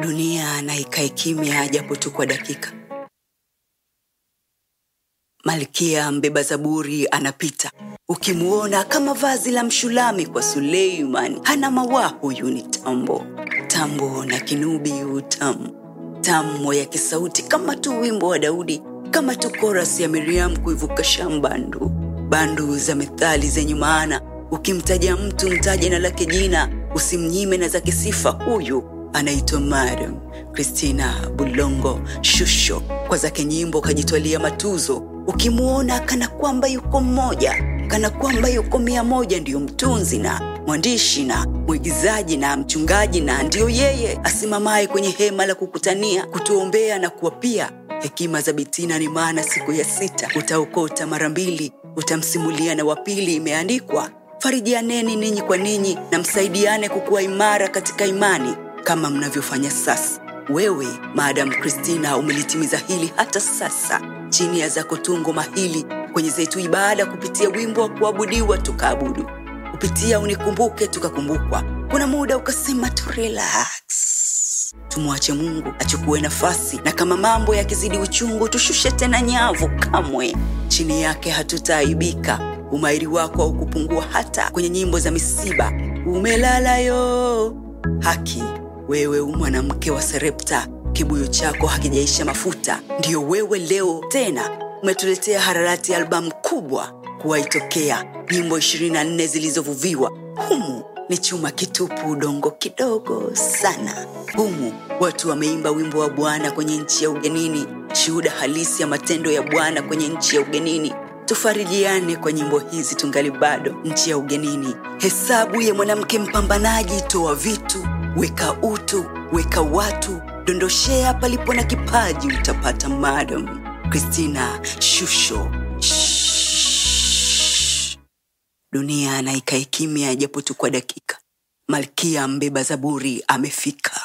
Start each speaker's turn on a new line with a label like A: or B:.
A: dunia na ikae kimya japo tu kwa dakika malkia mbeba zaburi anapita ukimwona kama vazi la mshulami kwa suleiman hana mawaa huyu ni tambo tambo na kinubi utamu tamu ya kisauti kama tu wimbo wa daudi kama tu koras ya miriam kuivuka shambandu bandu za methali zenye maana ukimtaja mtu mtaje na lake jina usimnyime na zake sifa huyu anaitwa madam kristina bulongo shusho kwa zake nyimbo kajitwalia matuzo ukimwona kana kwamba yuko mmoja kana kwamba yuko mia moja ndiyo mtunzi na mwandishi na mwigizaji na mchungaji na ndiyo yeye asimamaye kwenye hema la kukutania kutuombea na kuwapia hekima za bitina ni maana siku ya sita utaokota mara mbili utamsimulia na wapili imeandikwa farijianeni ninyi kwa ninyi na msaidiane kukuwa imara katika imani kama mnavyofanya sasa wewe maadam kristina umelitimiza hili hata sasa chini ya zako tungo mahili kwenye zetu ibada kupitia wimbo wa kuabudiwa tukaabudu kupitia unikumbuke tukakumbukwa kuna muda ukasema tu relax tumwache mungu achukue nafasi na kama mambo yakizidi uchungu tushushe tena nyavu kamwe chini yake hatutaaibika umairi wako haukupungua hata kwenye nyimbo za misiba umelala yo haki wewe u mwanamke wa serepta kibuyu chako hakijaisha mafuta ndiyo wewe leo tena umetuletea hararati albamu kubwa kuwaitokea nyimbo 24 zilizovuviwa humu ni chuma kitupu udongo kidogo sana humu watu wameimba wimbo wa bwana kwenye nchi ya ugenini shuhuda halisi ya matendo ya bwana kwenye nchi ya ugenini tufarijiane kwa nyimbo hizi tungali bado nchi ya ugenini hesabu ya mwanamke mpambanaji toa vitu weka utu weka watu dondoshea palipo na kipaji utapata madam kristina shusho Shhh. dunia na ikae kimya japo tu kwa dakika malkia mbeba zaburi amefika